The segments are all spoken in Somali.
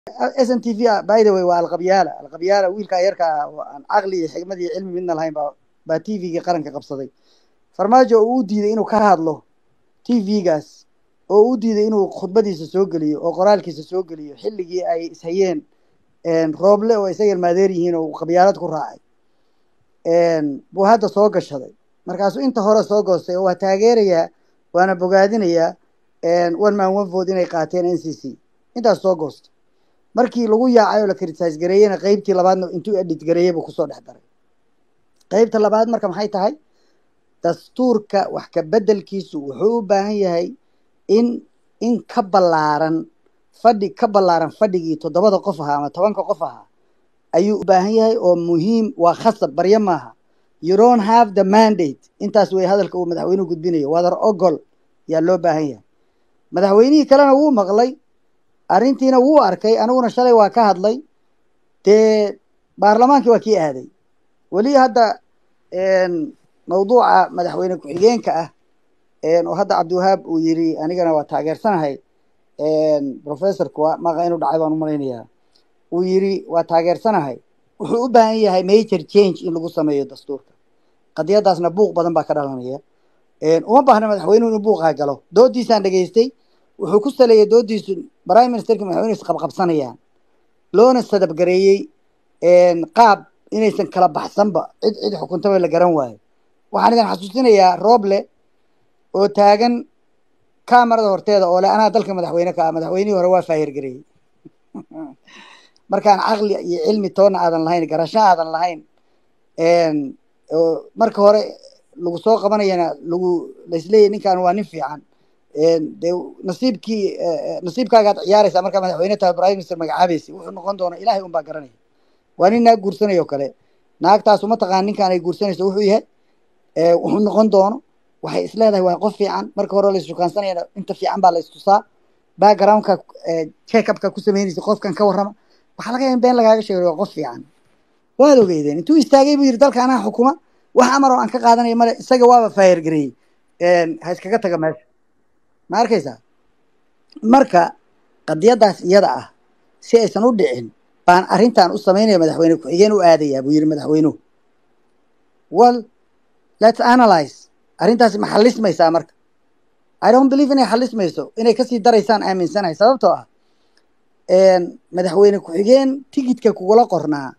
s n t v by the way waa alqabyaala alqabyaala wiilkaa yarka ah oo aan caqli iyo xigmad iyo cilmi midna lahayn baa baa t v-gii qaranka qabsaday farmaajo oo u diiday inuu ka hadlo t v-gaas oo u diiday inuu khudbadiisa soo geliyo oo qoraalkiisa soo geliyo xilligii ay ishayeen rooble oo isaga ilmaadeer yihiin oo qabyaalad ku raacay buu hadda soo gashaday markaasuu inta hore soo goostay oo waa taageerayaa waana bogaadinayaa one man one vote inay qaateen n c c intaas soo goostay markii lagu yaacay oo la critise gareeyena qeybtii labaadna intuu edit gareeyey buu kusoo dhex daray qeybta labaad marka maxay tahay dastuurka wax ka beddelkiisu wuxuu u baahan yahay in in ka ballaaran fadhi ka ballaaran fadhigii toddobada qof ahaa ama tobanka qof ahaa ayuu u baahan yahay oo muhiim waa khasab baryo maaha you don't have the mandate intaas wey hadalka uu madaxweynuhu gudbinayo wadar ogol yaa loo baahan yahay madaxweynihii kalena wuu maqlay arrintiina wuu arkay aniguna shalay waa ka hadlay dee baarlamaankii waa kii aaday weli hadda mawduuca madaxweyne ku-xigeenka ah oo hadda cabdiwahaab uu yiri anigana waa taageersanahay professorku maqa inuu dhacay baan umalaynayaa uu yiri waa taageersanahay wuxuu u baahan yahay major change in lagu sameeyo dastuurka qadiyadaasna buuq badan baa ka dhalanaya uma baahna madaxweynuhu inuu buuqaa galo doodiisaan dhegaystay wuxuu ku saleeyay doodiisu prime ministerka madaxweynuhu isqabqabsanayaan loona sadabgareeyey qaab inaysan kala baxsanba cid cid xukuntaba la garan waayo waxaan idin xasuusinayaa rooble oo taagan kamarada horteeda oo le anaa dalka madaxweyne ka ah madaxweynihii hore waa faayirgareeyey markaan caqli iyo cilmi toonna aadan lahayn garasho aadan lahayn marka hore lagu soo qabanayana lagu laisleeyahy ninkan waa nin fiican dee nasiibkii nasiibkaagaad ciyaaraysaa markaa madaxweyne tahay prime minister magacaabaysa wuxuu noqon doona ilahay un baa garanaya waa nin naag guursanayoo kale naagtaas uma taqaan ninkaan ay guursanayso wuxuu yahay wuxuu noqon doono waxay is leedahay waa qof fiican marka hore laisshukaansanayana inta fiican baa la istusaa backgroundka check upka ku samaynaysa qofkan ka warrama waxaa laga yaaba in been lagaaga sheegay waa qof fiican waad ogeydeen intuu istaagay buu yidhi dalka anaa xukuma wax amar oo aan ka qaadanaya male isaga waaba faayir gareeyey ha iskaga taga meesha ma arkaysaa marka qadiyadaas iyada ah si aysan u dhicin baan arrintan u samaynaya madaxweyne ku-xigeen u aadayaa buu yidhi madaxweynuhu well let's analyze arrintaasi ma xalismaysaa marka i don't believe inay xalismayso inay kasii daraysaan aaminsanahay sababtoo ah madaxweyne ku-xigeen tigidka kugula qornaa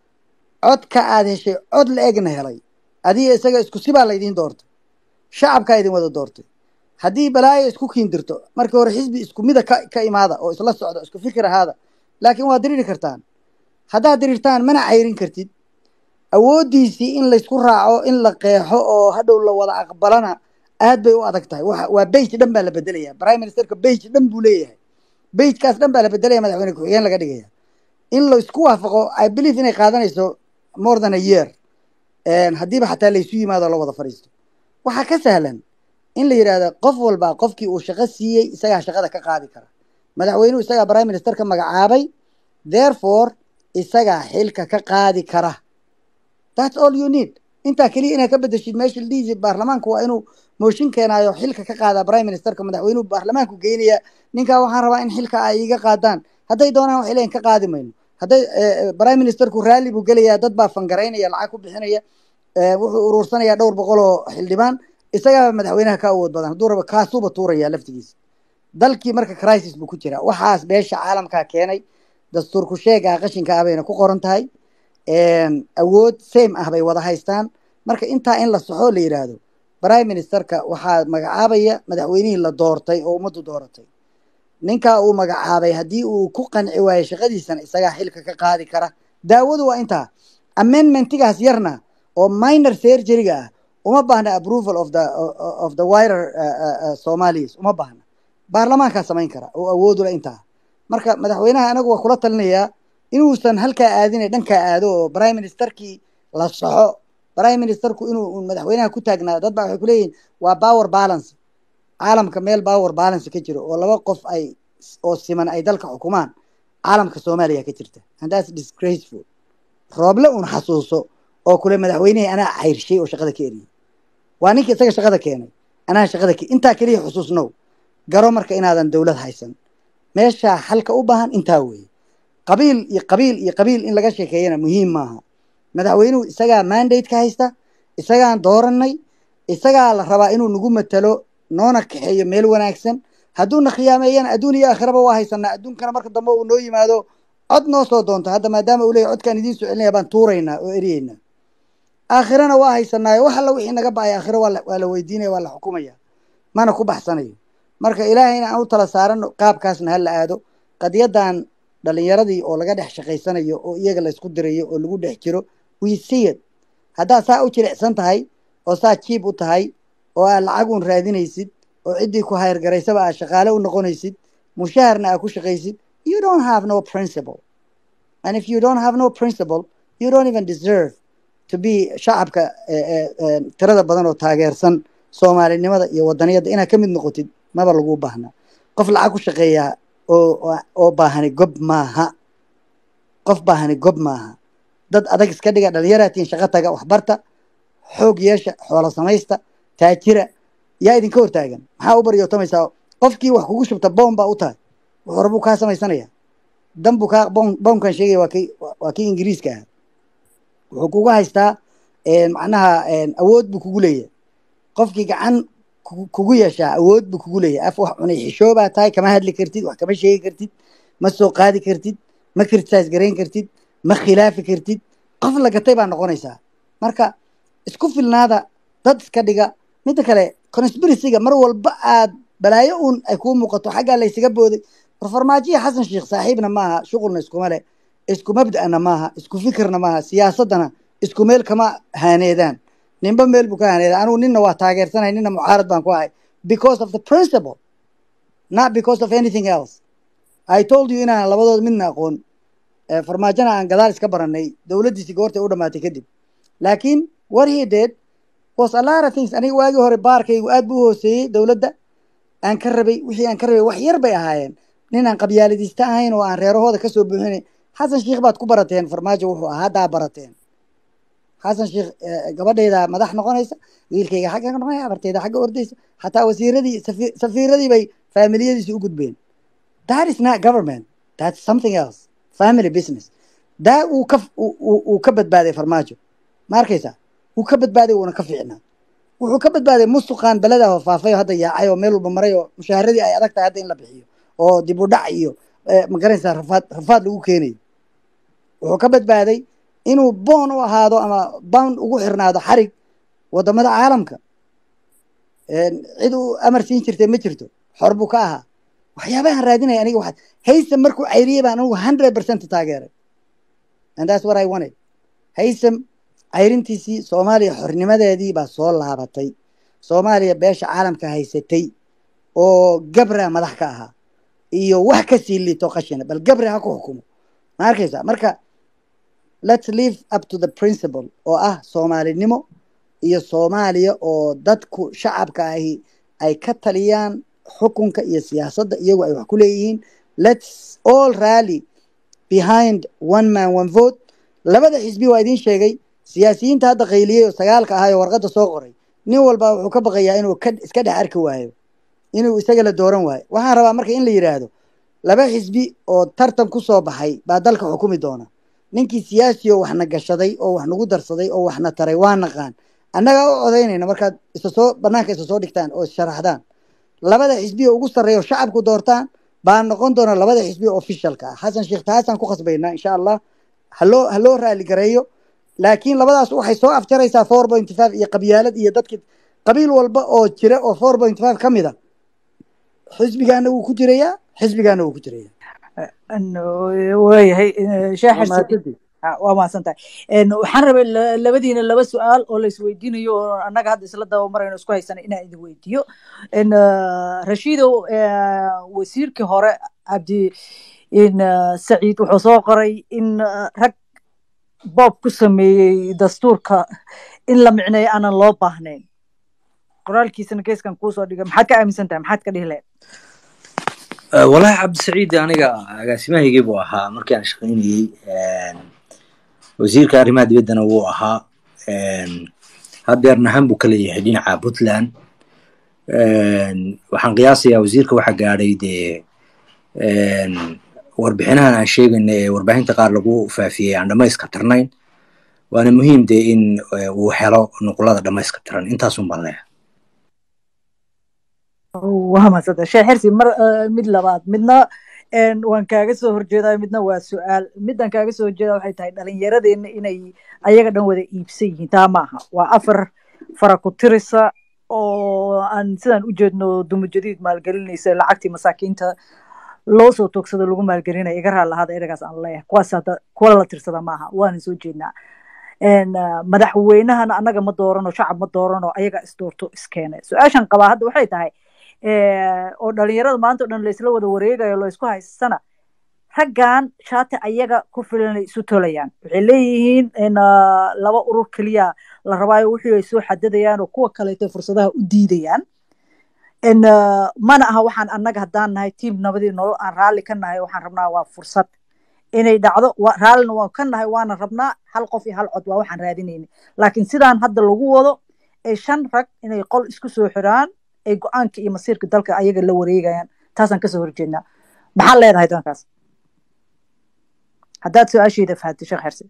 codka aad heshay cod la egna helay adiga isaga isku sibaa laydiin doortay shacabkaa idin wada doortay haddii balaayo isku kiindirto markii hore xisbi isku mida ka ka imaada oo isla socda isku fikir ahaada laakiin waad diriiri kartaan haddaad diriirtaan mana cayrin kartid awooddiisii in laysku raaco in la qeexo oo hadhow la wada aqbalana aad bay u adag tahay wa waa beyj dhan baa la bedelaya prime ministerka beyj dhan buu leeyahay beyjkaas dhan baa la bedelaya madaxweyne ku-xigeen laga dhigaya in laysku waafaqo i believe inay qaadanayso more than a year haddiiba xataa laysu yimaado la wada fadhiisto waxaa ka sahlan in la yidhaahdo qof walba qofkii uu shaqo siiyey isagaa shaqada ka qaadi kara madaxweynuhu isagaa prime ministerka magacaabay therefore isagaa xilka ka qaadi kara that's all you need intaa keliya inaad ka bedeshid meesha ladhihiisi baarlamaanku waa inuu mooshin keenaayo xilka ka qaadaa prime ministerka madaxweynuhu baarlamaanku geynaya ninkaa waxaan rabaa in xilka ay iga qaadaan hadday doonaan waxay leeyihin ka qaadi mayno hadday prime ministerku raalli buu gelayaa dad baa fangaraynaya lacag ku bixinaya wuxuu uruursanayaa dhowr boqol oo xildhibaan isagaaba madaxweynaha ka awood badan hadduu raba kaasuuba tuuraya laftigiisa dalkii marka crisis buu ku jiraa waxaas beesha caalamkaa keenay dastuurku sheegaa qashinka ah bayna ku qoran tahay awood same ah bay wada haystaan marka intaa in la soxo la yidhaahdo prime ministerka waxaa magacaabaya madaxweynihii la doortay oo ummaddu dooratay ninkaa uu magacaabay haddii uu ku qanci waayo shaqadiisana isagaa xilka ka qaadi kara daawadu waa intaa amendmentigaas yarna oo minor surgeryga ah uma baahna approval of the of the wider somalis uma baahna baarlamaankaa samayn kara oo awoodula intaa marka madaxweynaha anagu waa kula talinayaa inuusan halkaa aadina dhankaa aado oo prime ministerkii la soxo prime ministerku inuu madaxweynaha ku taagnaa dad baa waxay kuleeyihin waa power balance caalamka meel power balance ka jiro oo laba qof ay oo siman ay dalka xukumaan caalamka soomaaliya ka jirta and that's disgraceful rooble un xasuuso oo kule madaxweynihii anaa cayrshay oo shaqada ka eriyey waa ninka isaga shaqada keenay anaa shaqada ke intaa keliya xusuusnow garo marka inaadan dowlad haysan meeshaa xalka u baahan intaa weeye qabiil iyo qabiil iyo qabiil in laga sheekeeyana muhiim maaha madaxweynuhu isagaa mandate ka haysta isagaan dooranay isagaa la rabaa inuu nagu matalo noona kaxeeyo meel wanaagsan hadduuna khiyaameeyana adduun iyo aakhiraba waa haysanaa adduunkana marka dambe uu noo yimaado cod noo soo doonto hadda maadaama uu leeyahy codkaan idiin soo celinaya baan tuuraynaa oo eryeynaa aakhirana waa haysanaayo wax alla wixii naga ba'ay aakhiro waa la waa la weydiinaya waa la xukumaya mana ku baxsanayo marka ilaahayna aan u tala saarano qaabkaasna ha la aado qadiyadan dhalinyaradii oo laga dhex shaqaysanayo oo iyaga la isku dirayo oo lagu dhex jiro we see it haddaad saa u jilicsan tahay oo saa jiib u tahay oo aad lacag uun raadinaysid oo ciddii ku hayrgaraysaba aad shaqaale u noqonaysid mushaharna aad ku shaqaysid you don't have no principle and if you don't have no principle you don't even deserve to be shacabka eh, eh, eh, tirada badan oo taageersan soomaalinimada iyo wadaniyadda inaad ka mid noqotid maba lagu baahna qof lacag ku shaqeeyaa oo oo- oo baahani gob maaha qof baahani gob maaha dad adag iska dhiga dhalinyaraatiin shaqo taga waxbarta xoog yeesha xoolo samaysta taajira yaa idinka hortaagan maxaa u baryootamaysaa qofkii wax kugu shubta boom baa u tahay wuxuu rabuu kaa samaysanaya dan buu kaa boom boomkan sheegaya waa kii waa kii ingiriiska ah wuxuu kugu haystaa een, macnaha een, awood buu kugu leeyahay qofkii gacan ku- kugu yeeshaa awood buu kugu leeyahay af wax cunay xishoobaa tahay kama hadli kartid wax kama sheegi kartid ma soo qaadi kartid ma criticize garayn kartid ma khilaafi kartid qof la gatay baa noqonaysaa marka isku filnaada dad iska dhiga midda kale conspiracyga mar walba aad balaayo uun ay kuu muuqato xaggaa laysaga booday war farmaajiya xasan sheekh saaxiibna maaha shuqulna iskuma leh isku mabda'na maaha isku fikirna maaha siyaasaddana isku meel kama haaneedaan ninba meel buu ka haaneedaa anugu ninna waa taageersanahay ninna mucaarad baan ku ahay because of the principle not because of anything else I told you inaan labadood midna aqoon Eh, farmaajona aan gadaal iska baranay dowladdiisi goortay u dhamaatay kadib laakiin what he did was a lot of things aniga waagii hore baarkaygu aad buu u hooseeyey dowladda aan ka rabay wixii aan ka rabay wax yar bay ahaayeen nin aan qabyaaladiista ahayn oo aan reerahooda kasoo buuxinay xasan sheikh baad ku barateen farmaajo wuxuu ahaa haddaa barateen xasan sheikh eh, gabadhayda madax noqonaysa wiilkayga xagga ka noqonaya abartayda xagga ordaysa xataa wasiiradii safi- safiiradii bay faamiliyadiisi u gudbeen that is not government that's something else family business daa uu ka uu- uu uu ka badbaaday farmaajo ma arkaysa wuu ka badbaaday wuuna ka fiicnaa wuxuu ka badbaaday musuqaan beleda oo faafay oo hadda yaacay oo meel walba maray oo mushaaharadii ay adag tahay hadda in la bixiyo oo dib u dhac iyo eh, ma garanaysaa rafaad rafaad lagu keenayo wuxuu ka badbaaday inuu boon u ahaado ama bound ugu xirnaado xarig wadamada caalamka Een, cid uu amar siin jirtay ma jirto xor buu ka ahaa waxyaabahan raadinaya aniga waxaad haysam markuu cayriyey baan anigu hundred percent taageeray and that's what I wanted haysam cayrintiisii soomaaliya xornimadeedii baa soo laabatay soomaaliya beesha caalamka haysatay oo gabra madax ka ahaa iyo wax ka sii liito qashina bal gabra ha ku xukumo ma arkaysa marka let's live up to the principle oo ah soomaalinimo iyo soomaaliya oo dadku shacabka ahi ay ka taliyaan xukunka iyo siyaasadda iyagu ay wax ku leeyihiin let's all rally behind one man one vote labada xisbi waa idiin sheegay siyaasiyiinta hadda qayliyey oo sagaalka ahay oo warqadda soo qoray nin walba wuxuu ka baqayaa inuu ka iska dhex arki waayo inuu isaga la dooran waayo waxaan rabaa marka in la yidhaahdo laba xisbi oo tartan ku soo baxay baa dalka xukumi doona ninkii siyaasi oo waxna gashaday oo wax nagu darsaday oo waxna taray waa naqaan annagaa u codaynayna markaad isa soo banaanka isa soo dhigtaan oo issharaxdaan labada xisbi oo ugu sarreeya oo shacabku doortaan baa noqon doona labada xisbi oo officialka ah xasan sheekh taasaan ku khasbaynaa insha allah haloo haloo raali gareeyo laakiin labadaas waxay soo afjaraysaa four point five iyo qabyaalad iyo dadki qabiil walba oo jira oo four point five ka mid a xisbigaana wuu ku jirayaa xisbigaana wuu ku jirayaa waayahay sheekh waa xirsi mahadsantihin Ah, waa mahadsantahay Een, waxaan rabay la- labadiina laba su-aal oo la isweydiinayo oo annaga hadda isla dabamarayno isku haysana inaan idin weydiiyo Een, ah, rashiidow eh, wasiirkii hore cabdi in ah, saciid wuxuu soo qoray in ah, rag boob ku sameeyey dastuurka in la micneeyo aanan loo baahnayn qoraalkiisana geeskan kuusoo dhigay maxaad ka aaminsan tahay maxaad ka dhihi lahayd آه، والله عبد السعيد aniga agaasimahaygii buu ahaa markii aan shaqaynayey Een, wasiirka arrimaha dibaddana wuu ahaa Een, haddeerna han buu ka leeyahay dhinaca puntland Een, waxaan qiyaasayaa wasiirka waxa gaadhay dee een, warbixinahan aan sheegayna ee warbaahinta qaar lagu faafiyey aan dhamayska tirnayn waana muhiim dee in uu helo nuqulada dhamayska tiran intaasun baan leeyahay waa madsanta sheekh xirsi mar mid labaad midna waan kaaga soo horjeedaa midna waa su-aal midaan kaaga soo horjeeda waxay tahay dhalinyaradeenna inay ayaga dhan wada iibsan yihiin taa maaha waa afar fara ku tirisa oo aan sidaan u jeedno dumujadiid maalgelinaysa lacagtii masaakiinta loo soo toogsado lagu maalgelinaya iga raal lahaada eragaas aan leeyahay kuwaas hadda kuwa la tirsada maaha waana soo jeednaa madaxweynahana annaga ma doorano shacab ma doorano ayaga isdoorto iskeene su-aashan qabaa hadda waxay tahay oo dhalinyarada maanta o dhan laysla wada wareegayo laysku haysana raggan shaati ayaga ku filanay isu tolayaan waxay leeyihiin laba urur keliya la rabaayo wixii ay soo xadadayaan oo kuwa kaleeto fursadaha u diidayaan mana aha waxaan annaga haddaan nahay tiam nabadii nolol aan raalli ka nahay waxaan rabnaa waa fursad inay dhacdo raallina waan ka nahay waana rabnaa hal qof iyo hal cod waa waxaan raadinayna laakiin sidaan hadda lagu wado ee shan rag inay qol isku soo xiraan ay go-aanka iyo masiirka dalka ayaga la wareegayaan taasaan kasoo horjeednaa maxaa leedahay dankaas haddaad su-aasheeda fahatay sheekh xerse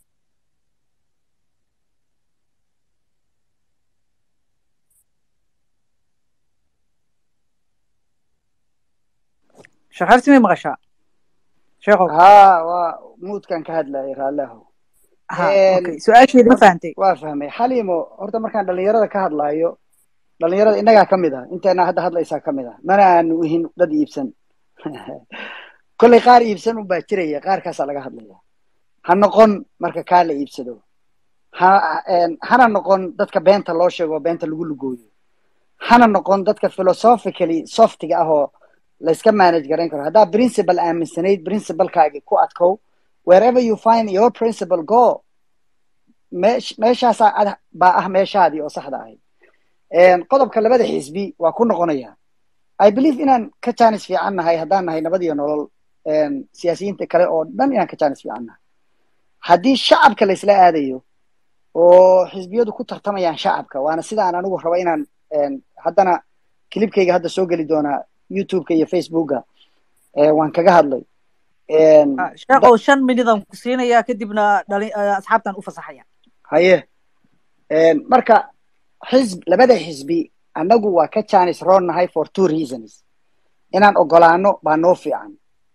sheekh xerse may maqashaa sheekhow haa waa muudkan ka hadlayay raalleho ha okay su-aasheeda ma fahantay waa fahmay xaliimo horta markaan dhalinyarada ka hadlaayo dhalinyarada innagaa ka mid ah inteena hadda hadlaysaa ka mid ah mana aanu ihin dad iibsan kollay qaar iibsan un baa jiraya qaarkaasaa laga hadlaya ha noqon marka kaa la iibsado ha hana noqon dadka beenta loo sheego oo beenta lagu lugooyo hana noqon dadka philosophically softiga ah oo layska manage garayn karo haddaa principal aaminsanayd principalkaagi ku adkow wherever you find your principal go meesh meeshaasaa baa ah meeshaadii oo saxda ahayd qodobka labada xisbi waa ku noqonaya i believe inaan ka jaanis fiican nahay haddaan nahay nabad iyo nolol siyaasiyiinta kale oo dhan inaan ka jaanis fiican nahay haddii shacabka laysla aadayo oo xisbiyadu ku tartamayaan shacabka waana sida aan anigu raba inaan haddana kilibkayga hadda soo geli doonaa youtubeka iyo facebooka waan kaga hadlay sheekhow shan minidaan ku siinayaa kadibna dhali asxaabtan u fasaxaya haye marka xisb labada xisbi annagu waa ka jaanis roon nahay for two reasons inaan ogolaano baa noo fiican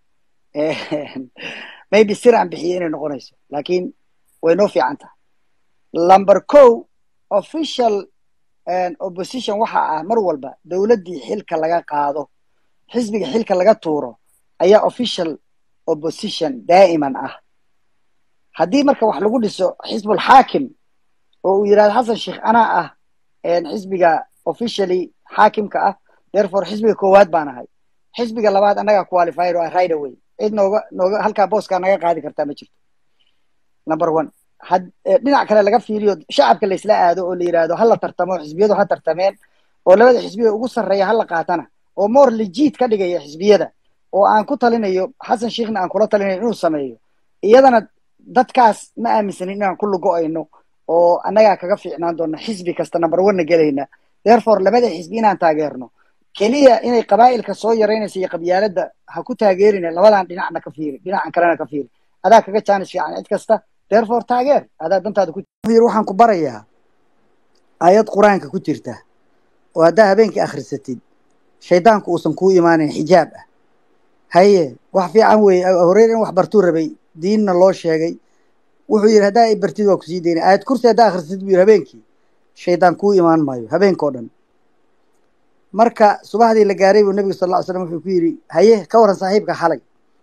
maybe sir aan bixiye inay noqonayso laakiin way noo fiican tahay number co official opposition waxa ah mar walba dowladdii xilka laga qaado xisbiga xilka laga tuuro ayaa official opposition daa'iman ah haddii marka wax lagu dhiso xisbul xaakim oo uu yidhahdo xasan sheekh anaa ah xisbiga officially xaakimka ah therefore xisbiga koowaad baan ahay xisbiga labaad annagaa qualified oo ah right away cid nooga nooga halkaa booskaa naga qaadi kartaa ma jirto number one had dhinac kale laga fiiriyo shacabka laysla aado oo la yidhaahdo hala tartamo xisbiyadu ha tartameen oo labada xisbiga ugu sarreeya hala qaatana oo more legit ka dhigaya xisbiyada oo aan ku talinayo xasan sheekhna aan kula talinayo inuu sameeyo iyadana dadkaas ma aaminsanin inaan ku lugo-ayno oo annagaa kaga fiicnaan doona xisbi kasta number one na gelayna therefore labada xisbi inaan taageerno keliya inay qabaa'ilka soo yaraynaysa iyo qabyaaladda ha ku taageerina labadan dhinacna ka fiiri dhinacan kalena ka fiiri adaa kaga jaanis fiican cid kasta therefore taageer adaa dantaada ku waxaan ku barayaa aayad qur-aanka ku jirta oo haddaa habeenkii akhrisatid shaydaanku uusan kuu imaanin xijaab ah haye wax fiican weeye horeer in wax bartuu rabay diinna loo sheegay wuxuu yidhi haddaa i bartid waa kusii dayna aayad kursi haddaa akhrisatid buu yidhi habeenkii shaydaan kuu imaan maayo habeenkao dhan marka subaxdii la gaaray buu nebigu sal lla ly slam wuxuu ku yidhi haye ka waran saaxiibka xalay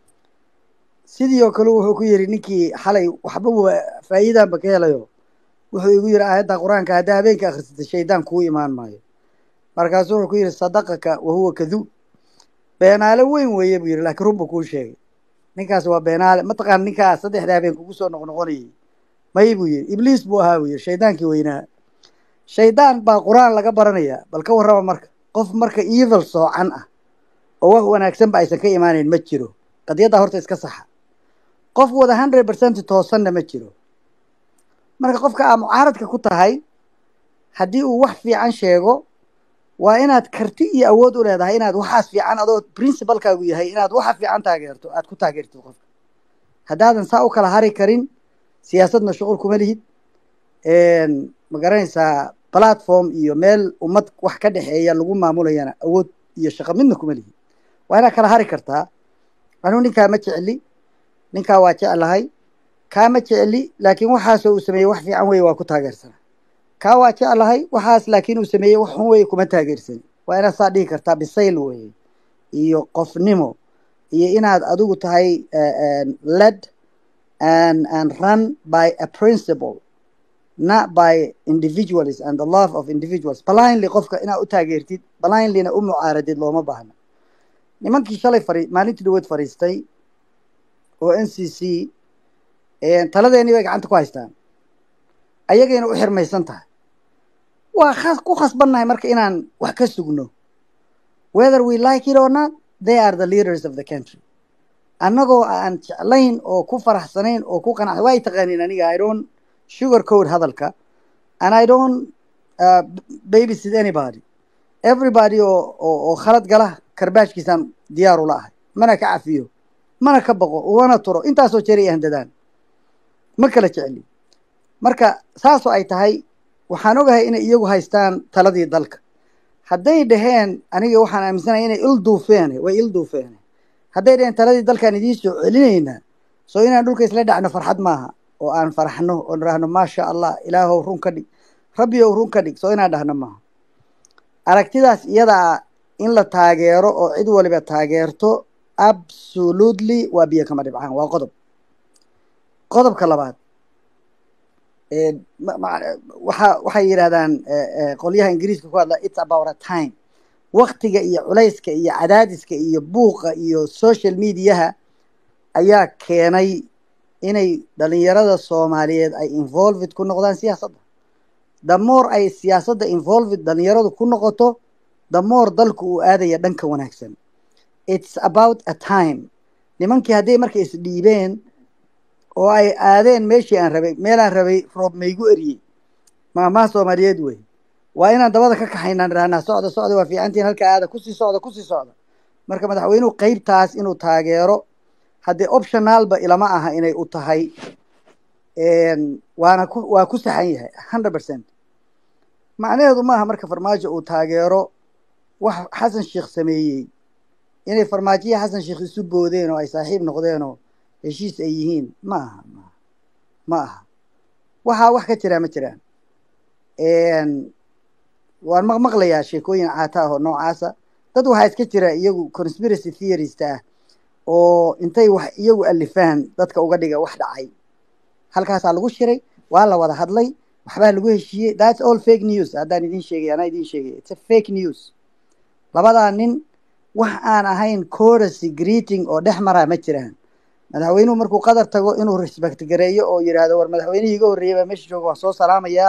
sidii oo kale wuxuu ku yidhi ninkii xalay waxba faa'iidaanba ka helayo wuxuu igu yidhi aayadda qur-aanka haddaa habeenkii akhrisatay shaydaan kuu imaan maayo markaasu wuxuu ku yidhi sadaqaka wa huwa kaduub beenaale weyn weeye buu yidhi laakiin run buu kuu sheegay ninkaas waa beenaale mataqaana ninkaas saddexda habeen kugu soo noqnoqonayay may buu yidhi ibliis buu ahaa buu yidhi shaydaankii weynaa shaydaan baa qur-aan laga baranayaa bal ka warraba marka qof marka evil soocan ah oo wax wanaagsanba aysan ka imaanayn ma jiro qadiyaddaa horta iska saxa qof wada hundred percent toosanna ma jiro marka qofka aa mucaaradka ku tahay haddii uu wax fiican sheego waa inaad karti iyo awood u leedahay inaad waxaas fiican adoo principalkaagu yahay inaad waxa fiican taageerto aad ku taageertid qofka haddaadan saa u kala hari karin siyaasadna shuqul kuma lihid ma garanaysaa platform iyo meel ummad wax ka dhexeeya lagu maamulayana awood iyo shaqo midna kuma lihid waa inaad kala hari kartaa anuu ninkaa ma jecli ninkaa waa jeclahay kaa ma jecli laakiin waxaasoo uu sameeyey wax fiican weye waa ku taageersana kaa waa jeclahay waxaas laakiin uu sameeyey wax xun weye kuma taageersani waa inaad saa dhihi kartaa bisayl weye iyo qofnimo iyo inaad adigu tahay led and and run by a principle not by individuals and the love of individuals blindly qofka inaad u taageertid blindlyna u mucaaradid looma baahna nimankii shalay fari maalintii dhaweed fadhiistay oo n c c taladeennii bay gacanta ku haystaan ayagayna u xirmaysan tahay waa khas ku khasbannahay marka inaan wax ka sugno whether we like it or not they are the leaders of the country annagoo aan jeclayn oo ku faraxsanayn oo ku qanacsan waa y taqaaniin aniga i don't sugar code hadalka and i don't uh, babysit anybody everybody oo oo oo khalad gala karbaashkiisaan diyaar ula ahay mana ka cafiyo mana ka baqo umana turo intaasoo jeray handadaan ma kala jecli marka saasoo ay tahay waxaan ogahay inay iyagu haystaan taladii dalka hadday dhaheen aniga waxaan aaminsanahay inay il duufeene way il duufeene hadday dhaheen taladii dalkaan idiin soo celinaynaa soo inaan dhulka isla dhacno farxad maaha oo aan faraxno oo nidhaahno maasha allah ilaahow run ka dhig rabbi ow run ka dhig soo inaan dhahno maaha aragtidaas iyadaa in la taageero oo cid waliba taageerto absolutely waa biyo kama dhibcaan waa qodob qodobka labaad waxa waxay yidhahdaan qolyaha ingiriiska ku hadla it's about a time waktiga iyo culayska iyo cadaadiska iyo buuqa iyo social mediaha ayaa keenay inay dhalinyarada soomaaliyeed ay involved ku noqdaan siyaasadda damoor ay siyaasadda involved dhalinyaradu ku noqoto damoor dalku uu aadaya dhanka wanaagsan it's about a time nimankii hadday marka isdhiibeen oo ay aadeen meeshii aan rabay meelaan rabay roob maygu eriyey maamaha soomaaliyeed wey waa inaan dabada ka kaxaynaan idhahnaa socda socda waa fiicantiin halkaa aada kusii socda kusii socda marka madaxweynuhu qeybtaas inuu taageero haddee optionaalba ilama aha inay u tahay waana ku waa ku saxan yahay hundred percent macnaheedu maaha marka farmaajo uu taageero wax xasan sheikh sameeyey inay farmaajoya xasan sheikh isu boodeen oo ay saaxiib noqdeenoo heshiis ay yihiin ma aha ma ma aha waxaa wax ka jiraa ma jiraan waan maqmaqlayaa sheekooyin caata ah oo noocaasa dad waxaa iska jira iyagu conspiracy theorist ah oo intay wax iyagu alifaan dadka uga dhiga wax dhacay halkaasaa lagu shiray waa la wada hadlay waxbaa lagu heshiiyey thats all fake news haddaan idin sheegay anaa idin sheegay it's a fake news labadaa nin wax aan ahayn coracy greeting oo dhex maraa ma jiraan madaxweynuhu markuu qadar tago inuu respect gareeyo oo yidhaahdo war madaxweynihii iga horreeyay baa meesha jooga waan soo salaamayaa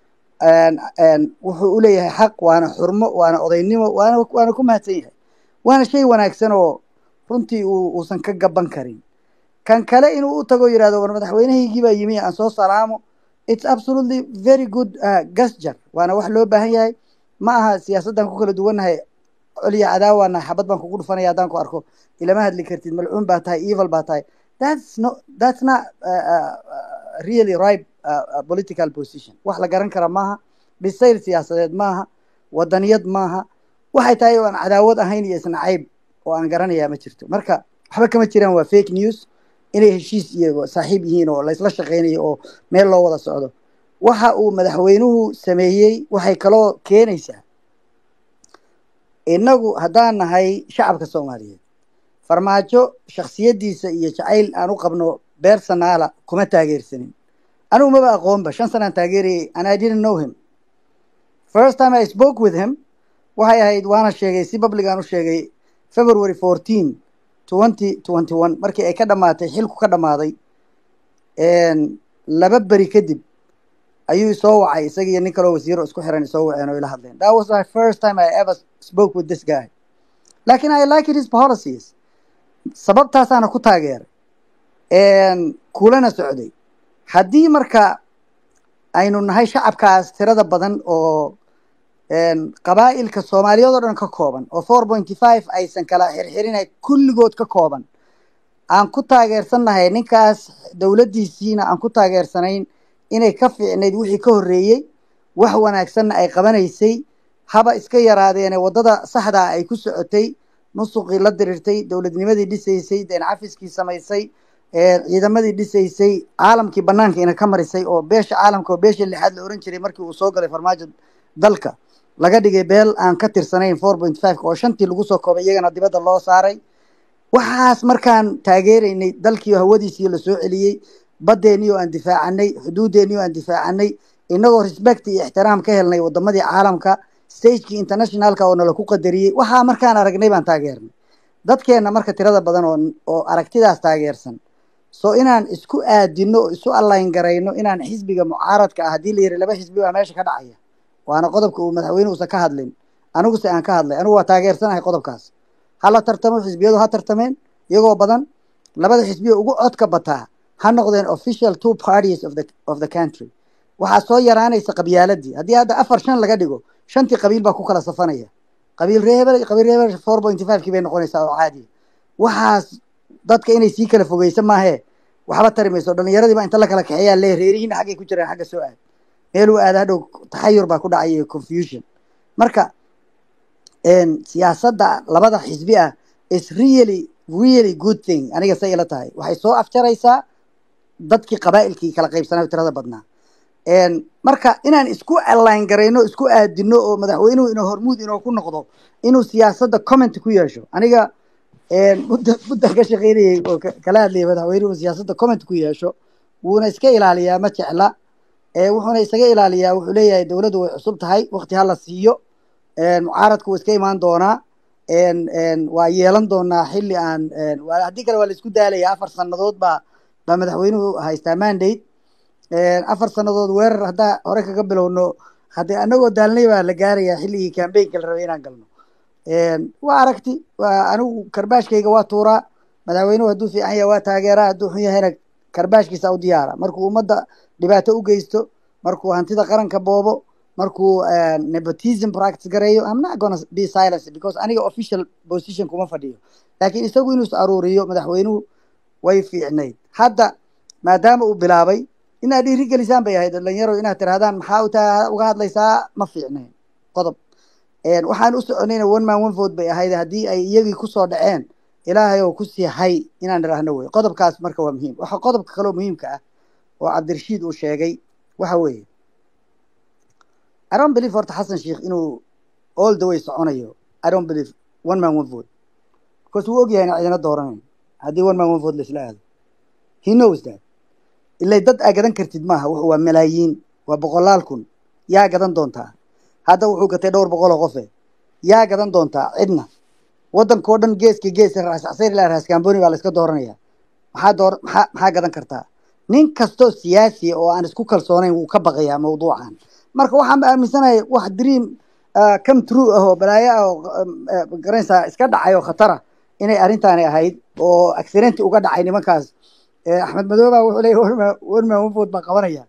wuxuu u leeyahay xaq waana xurmo waana odaynimo waana waana ku mahadsan yahay waana shay wanaagsan oo runtii uu uusan ka gaban karin kan kale inuu u tago yidhahdo war madaxweynahaygii baa yimi aan soo salaamo it's absolutely very good uh, gasjar waana wax loo baahan yahay ma aha siyaasaddan ku kala duwannahay coliya cadaawaanahay xabad baan kugu dhufanaya haddaan ku arko ilama hadli kartid malcuun baa tahay evil baa tahay that's no that's not uh, uh, really right uh, uh, political position wax la garan kara maaha bisayl siyaasadeed maaha wadaniyad maaha waxay tahay oo aan cadaawad ahayn iyo isna cayb oo aan garanayaa ma jirto marka waxba kama jiraan waa fake news inay heshiis iyo saaxiib yihiin oo laysla shaqaynayo oo meel loo wada socdo waxa uu madaxweynuhu sameeyey waxay kaloo keenaysaa innagu haddaan nahay shacabka soomaaliyeed farmaajo shaksiyaddiisa iyo jacayl aan u qabno beersanaala kuma taageersanin anigu maba aqoonba shan sanaan taageerayay and i didn't know him first time i spoke with him waxay ahayd waana sheegay si public aan u sheegay february fourteen twenty twenty one markii ay ka dhamaatay xilku ka dhammaaday laba beri kadib ayuu soo wacay isaga iyo nin kaloo wasiiro isku xiran isoo waceen oo ila hadleen that was my first time i ever spoke with this guy lakin i liked his policies sababtaasaana ku taageeray kulana socday haddii marka aynu nahay shacabkaas tirada badan oo qabaa'ilka soomaaliyeed oo dhan ka kooban oo four pointy five aysan kala xirxirinay kulligood ka kooban aan ku taageersannahay ninkaas dowladdiisiina aan ku taageersanayn inay ka fiicnayd wixii ka horreeyey wax wanaagsanna ay qabanaysay haba iska yaraadeene waddada saxdaa ay ku socotay musuqii la diriirtay dowladnimadii dhisaysay deen cafiskii samaysay ciidamadii dhisaysay caalamkii banaankiina ka marisay oo beesha caalamka oo beesha lixaad la oran jiray markii uu soo galay farmaajo dalka laga dhigay beel aan ka tirsanayn four point five oo shantii lagu soo koobay iyagana dibadda loo saaray waxaas markaan taageeraynay dalkii hawadiisii lasoo celiyey baddeenii oo aan difaacanay xuduuddeenii oo aan difaacanay inagoo respect iyo ixtiraam ka helnay wadamadii caalamka stagekii internationalka oo nala ku qadariyey waxaa markaan aragnay baan taageernay dadkeenna marka tirada badan oo oo aragtidaas taageersan so inaan isku aadino oo isu allayn garayno inaan xisbiga mucaaradka ah haddii la yiri laba xisbi baa meesha ka dhacaya waana qodobka uu madaxweyne uusan ka hadlin aniguse aan ka hadlay anigu waa taageersanahay qodobkaas hala tartamo xisbiyadu ha tartameen iyagoo badan labada xisbiya ugu codka bataa ha noqdeen official two parties of the of the country waxaa soo yaraanaysa qabyaaladii haddii hadda afar shan laga dhigo shantii qabiil baa ku kala safanaya qabiil reebel qabiil reebel four pointy five kii bay noqonaysaa oo caadiya waxaas dadka inay sii kala fogeysa maahee waxba tari mayso dhalinyaradii baa inta la kala kaxeeyaa lee reerihiina xaggay ku jiraan xagga soo aad meeluu aada hadhow taxayur baa ku dhacay iyo confusion marka siyaasadda labada xisbi ah is really really good thing aniga say ila tahay waxay soo afjaraysaa dadkii qabaa'ilkii kala qaybsanaa tirada badnaa marka inaan isku align garayno isku aadino oo madaxweynuhu inuu hormuud inoo ku noqdo inuu siyaasadda comment ku yeesho aniga mudda muddan ka shaqeynayay oo kala hadlayay madaxweynuhu siyaasadda comment ku yeesho wuuna iska ilaaliyaa ma jecla wuxuuna isaga ilaaliyaa wuxuu leeyahay dowladdu way cusub tahay wakti hala siiyo mucaaradku wuu iska imaan doonaa waa yeelan doonaa xilli aan haddii kale waa la isku daalaya afar sannadood baa baa madaxweynuhu haystaa mandate afar sannadood weerar haddaa hore kaga bilowno haddii anagoo daalnay baa la gaarayaa xilligii cambaynka la rabay inaan galno waa aragti waa anigu karbaashkayga waa tuuraa madaxweynuhu hadduu fiican yahay waa taageeraa hadduu xun yahayna karbaashkiisa u diyaara markuu ummadda dhibaato u geysto markuu hantida qaranka boobo markuu nepotism practice gareeyo i'm not gonna be silence because aniga official position kuma fadhiyo laakiin isagu inuu is aruuriyo madaxweynuhu way fiicnayd hadda maadaama uu bilaabay inaad dhiiri gelisaan bay ahayd dhalinyaro inaad tirahdaan maxaa utaa uga hadlaysaa ma fiicnayn qodob waxaan u soconayna one man one vote bay ahayd haddii ay iyagii kusoo dhaceen ilaahay oo kusii hay inaan idhaahno wey qodobkaas marka waa muhiim waxa qodobka kaloo muhiimka ah oo cabdirashiid uu sheegay waxa weeye i don't believe horta xasan sheikh inuu all the way soconayo i don't believe one man one vote because wuu ogyahay ina cidina dooranayn haddii one man one vote laisla aado he knows that ilay dad aa gadan kartid maaha wuxuu waa malaayiin waa boqolaal kun yaa gadan doontaa hadda wuxuu gatay dhowr boqol oo qofe yaa gadan doontaa cidna waddankao dhan geeska gees raasacsayn ilaa raaskaamboni baa la iska dooranaya maxaa door maxaa maxaa gadan kartaa nin kastoo siyaasiya oo aan isku kalsoonayn wuu ka baqayaa mawduucan marka waxaan aaminsanahay wax dream come true ah oo balaayo ah oo garanaysaa iska dhacay oo khatara inay arrintaani ahayd oo accidenti uga dhacay nimankaas axmed madooba wuxuu leeyahy one man one vote baan qabanaya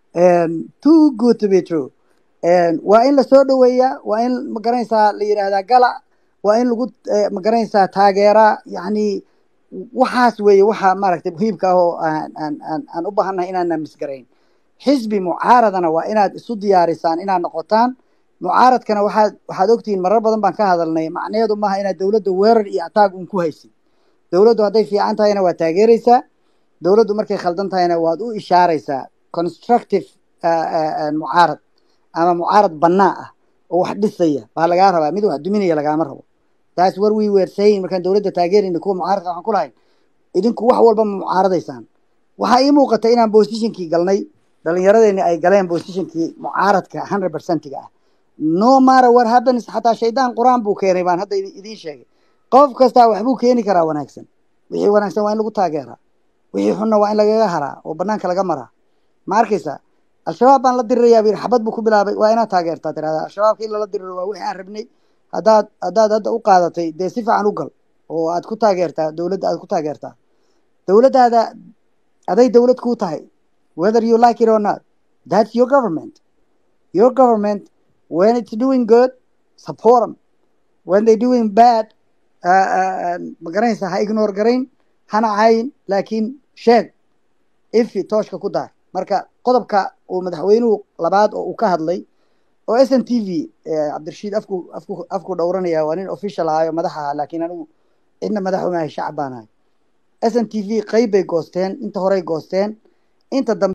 too good to be true waa in lasoo dhoweeyaa waa in magaranaysaa la yidhaahdaa gala waa in lagu magaranaysaa taageeraa yacni waxaas weeye waxa maaragtay muhiimka ah oo aan aan aan aan u baahannahay inaana misgarayn xisbi mucaaradana waa inaad isu diyaarisaan inaad noqotaan mucaaradkana waxaad waxaad ogtihiin marar badan baan ka hadalnay macnaheedu maaha inaad dowladda weerar iyo ataag un ku haysid dowladdu hadday fiican tahayna waa taageeraysaa dowladdu markay khaldan tahayna waad u ishaaraysaa constructive mucaarad ama mucaarad bannaa ah oo wax dhisaya baa lagaa rabaa mid wax duminaya lagaama rabo taas war we were saying markaan dowladda taageerayna kuwa mucaaradka waxaan ku lahayn idinku wax walba ma mucaaradaysaan waxaa ii muuqata inaan positionkii galnay dhalinyaradeenni ay galeen positionkii mucaaradka hundred percentiga ah no matter what happens xataa shaydaan qur-aan buu keenay baan hadda idiin sheegay qof kastaa waxbuu keeni karaa wanaagsan wixii wanaagsan waa in lagu taageeraa wixii xunna waa in lagaga haraa oo banaanka laga maraa ma arkaysa al-shabaab baan la dirirayaa bu yidhi xabad buu ku bilaabay waa inaad taageertaa tirahdaa al-shabaabka in lala diriro waa wixii aan rabnay haddaad haddaad hadda u qaadatay dee si fiican u gal oo aad ku taageertaa dowladda aad ku taageertaa dowladdaada aday dowlad kuu tahay whether you like it or not that's your government your government when it's doing good support them when they doing bad uh, uh, ma garanaysaa ha ignore garayn hana cayin laakiin sheeg ifi tooshka ku daar marka qodobka uu madaxweynuhu labaad oo uu ka hadlay oo s n t v cabdirashiid afku afku afku dhowranaya waa nin official ahaayo madax ahaa laakiin anigu cidna madax umahay shacab baan ahay s n t v qeyb bay goosteen inta horey goosteen inta dambe